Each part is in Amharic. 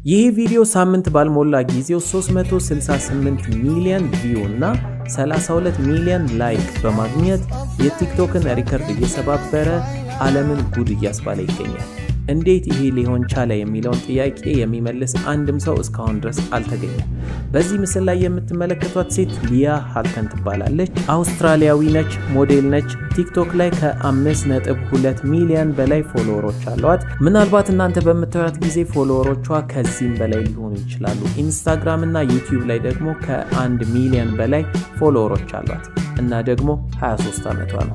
ይህ ቪዲዮ ሳምንት ባልሞላ ጊዜው 368 ሚሊዮን ቪው እና 32 ሚሊዮን ላይክ በማግኘት የቲክቶክን ሪከርድ እየሰባበረ ዓለምን ጉድ እያስባለ ይገኛል። እንዴት ይሄ ሊሆን ቻለ የሚለውን ጥያቄ የሚመልስ አንድም ሰው እስካሁን ድረስ አልተገኘም። በዚህ ምስል ላይ የምትመለከቷት ሴት ሊያ ሃልከን ትባላለች። አውስትራሊያዊ ነች፣ ሞዴል ነች። ቲክቶክ ላይ ከ5.2 ሚሊዮን በላይ ፎሎወሮች አሏት። ምናልባት እናንተ በምታዩት ጊዜ ፎሎወሮቿ ከዚህም በላይ ሊሆኑ ይችላሉ። ኢንስታግራም እና ዩቲዩብ ላይ ደግሞ ከ1 ሚሊዮን በላይ ፎሎወሮች አሏት እና ደግሞ 23 ዓመቷ ነው።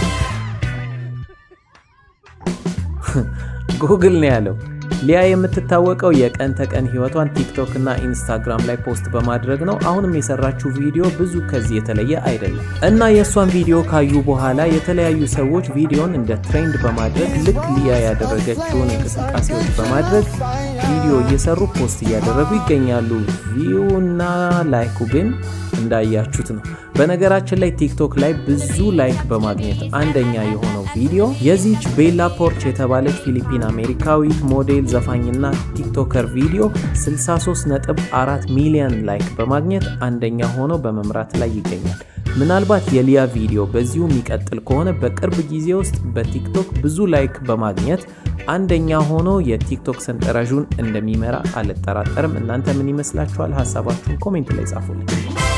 ጉግል ነው ያለው። ሊያ የምትታወቀው የቀን ተቀን ህይወቷን ቲክቶክ እና ኢንስታግራም ላይ ፖስት በማድረግ ነው። አሁንም የሰራችው ቪዲዮ ብዙ ከዚህ የተለየ አይደለም እና የእሷን ቪዲዮ ካዩ በኋላ የተለያዩ ሰዎች ቪዲዮን እንደ ትሬንድ በማድረግ ልክ ሊያ ያደረገችውን እንቅስቃሴዎች በማድረግ ቪዲዮ እየሰሩ ፖስት እያደረጉ ይገኛሉ። ቪው እና ላይኩ ግን እንዳያችሁት ነው። በነገራችን ላይ ቲክቶክ ላይ ብዙ ላይክ በማግኘት አንደኛ የሆነው ቪዲዮ የዚች ቤላ ፖርች የተባለች ፊሊፒን አሜሪካዊት ሞዴል ዘፋኝና ቲክቶከር ቪዲዮ 63.4 ሚሊዮን ላይክ በማግኘት አንደኛ ሆኖ በመምራት ላይ ይገኛል። ምናልባት የሊያ ቪዲዮ በዚሁ የሚቀጥል ከሆነ በቅርብ ጊዜ ውስጥ በቲክቶክ ብዙ ላይክ በማግኘት አንደኛ ሆኖ የቲክቶክ ሰንጠረዡን እንደሚመራ አልጠራጠርም። እናንተ ምን ይመስላችኋል? ሀሳባችሁን ኮሜንት ላይ ጻፉልኝ።